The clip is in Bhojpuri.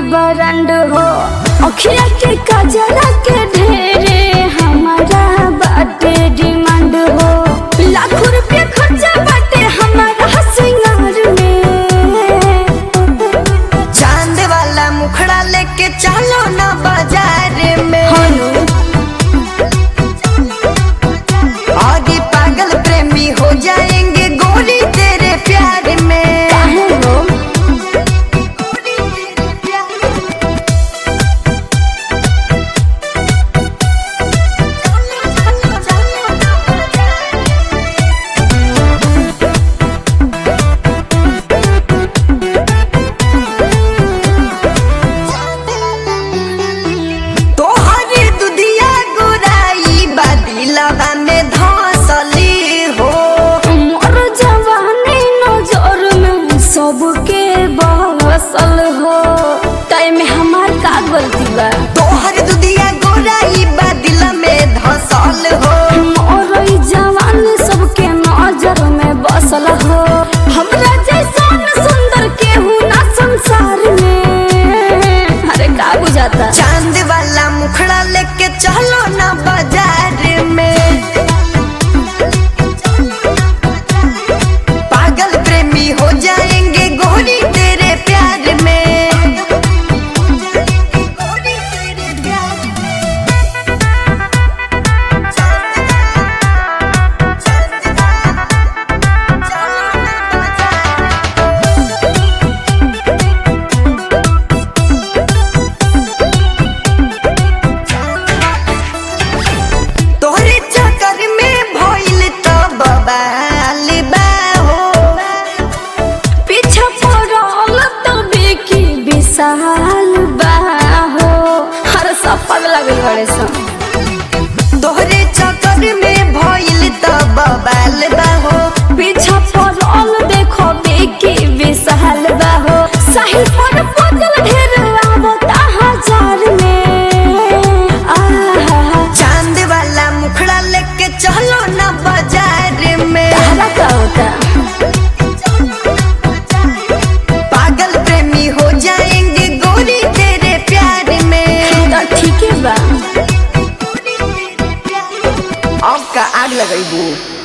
बरंड हो अखिया के कजरा के ढेरे हमारा बाटे डिमांड हो लाखों रुपया खर्चा बाटे हमारा सिंगार में चांद वाला मुखड़ा लेके चलो ना बाजार में आगे पागल प्रेमी हो जाएंगे गोरी तेरे प्यार में काहे हो गोरी तेरे प्यार में। चलो, चलो, चलो ना बाजार तोहरी दुधिया गोराई बादिलवा में धसली हो मोर जवानी नजर में सबके बसल हो टाइम हमार का गलती बा तोहर दुधिया गोराई बादिल में धसल हो मोर ई जवानी सबके नजर में बसल हो हमरा जैसन सुंदर केहू ना संसार में अरे का बुझाता चांद वाला मुखड़ा लेके चलो ना बाजार में पागल प्रेमी हो जाएंगे गोरी तेरे प्यार में गोरी तेरे प्यार में तोहरे चक्कर में भइल त बबाल बा हो पीछा पड़ल तो बेकी विशाल बाहो हर सब पगला गइल बड़े सन तोहरे चक्कर में भइल त बबाल बा हो पीछा पड़ल देखो बेकी विशाल बाहो साहिल पर पगल ढेर आवता हजार में आहा चांद वाला मुखड़ा लेके चलो ना बाजार में तारा का होता पागल प्रेमी हो जाएंगे गोरी तेरे प्यार में तो ठीक है बा अब का आग लगेबू